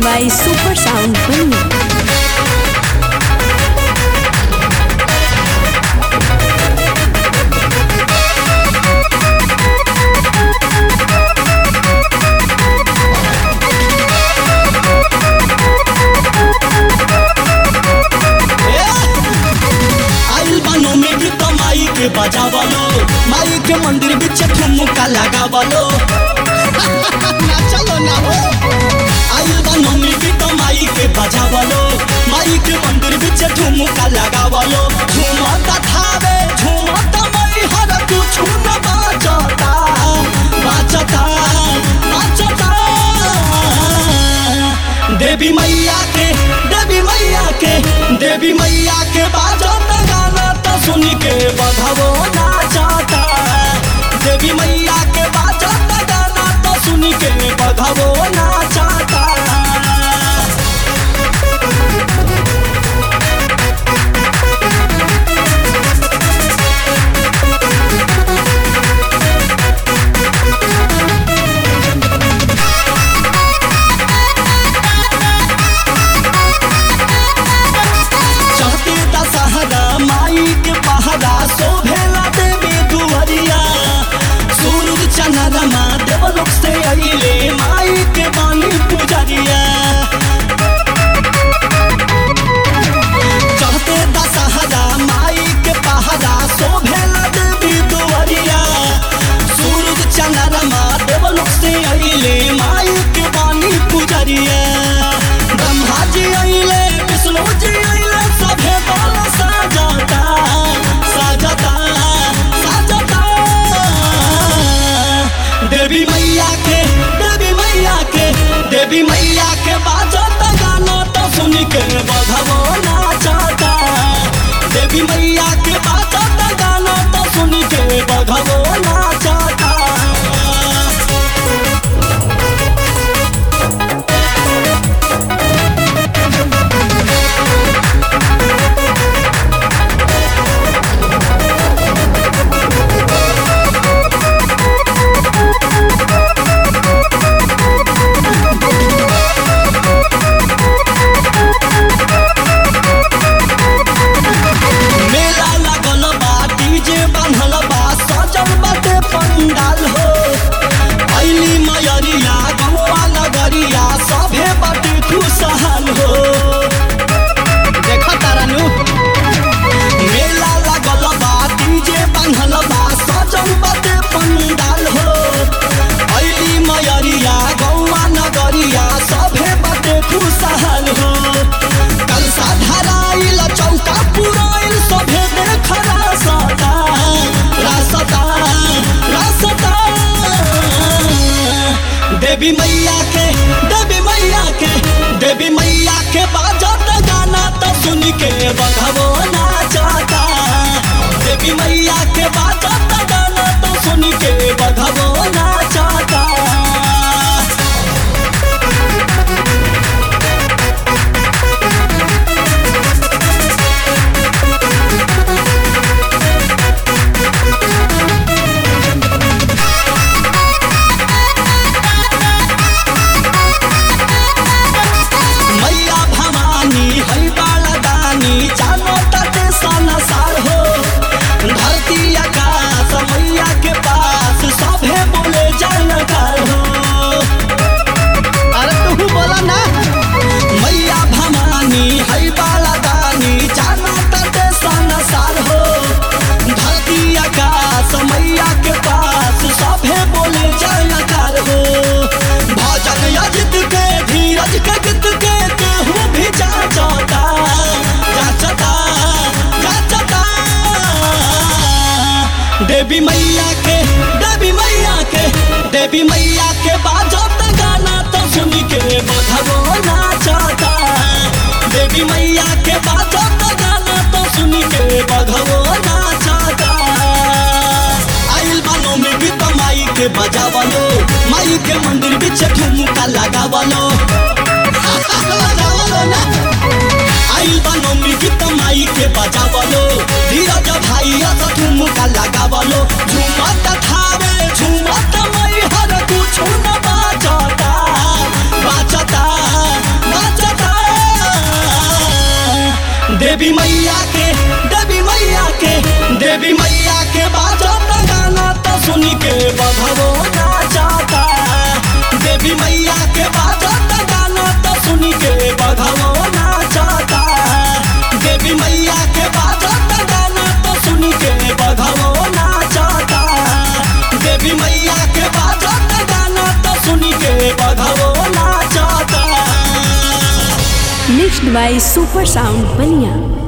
by Super Sound Bunny. आइल बानो में भी तो माई के बजावलो माई के मंदिर बिच ठुमका लगावलो ना चलो ना हो आइल बानो में भी तो माई के बजावलो माई के मंदिर बिच ठुमका लगावलो झूमता थावे झूमता मई हर कुछ न बाचता बाचता बाचता देवी मैया के देवी मैया के देवी मैया के बाजत गाना तो सुन के बधवो नाचता देवी मैया के बाजत गाना तो सुन के बधवो नाचता चढ़ते दशहरा माई के पहरा शोभेला देवी दुवरिया सूरज चंद्रमा देवलोक से अइले माई के बानी पुजरिया चढ़ते दशहरा माई के पहरा शोभेला देवी दुवरिया सूरज चंद्रमा देवलोक से अइले माई के बानी पुजरिया ब्रह्मा जी अइले विष्णु जी अइले सभे दल साजता साजता साजता देवी मैया के देवी मैया के देवी मैया के बाजत गाना तो सुन के बधवो नाचता देवी मैया के बाजत गाना तो सुन के बधवो नाचता मेला लागल बा डीजे बांधल बा सजल बाटे पंडाल हो अइली मयरिया गौवा नगरिया सभे बाटे खुशहाल हो देख तारानु मेला लागल बा डीजे बांधल बा सजल बाटे पंडाल हो अइली मयरिया गौवा नगरिया सभे बाटे खुशहाल हो कलसा धराइल चौका पुराइल सभे देख रासता रासता रासता देवी मैया के देवी मैया के देवी मैया के बाजत गाना तो सुन के बधवो नाचता देवी मैया के बाजत गाना तो सुन के बधवो नाचता मैया भवानी है बाला दानी जानो तटे संसार हो धरती आकाश मैया के पास सभे बोले जानकार हो अरे तू बोला ना मैया भवानी है बाला दानी जानो तटे संसार हो धरती आकाश मैया के पास सभे बोले जानकार हो भजन अजित के धीरज के गीत के केहू भी जाचता जाचता जाचता देवी मैया के देवी मैया के देवी मैया के बाजत गाना तो सुन के बधवो नाचता देवी मैया के बाजत गाना तो सुन के बधवो नाचता आइल बानो में गीत माई के बजावलो माई के मंदिर बिच ठुमका लगावलो लगावलो ना आइल बानो में गीत माई के बजावलो धीरज भाई अस ठुमका लगावलो झुमत थावे झुमत मई हर कुछ न बाजता बाजता Mixed by Super Sound Bania.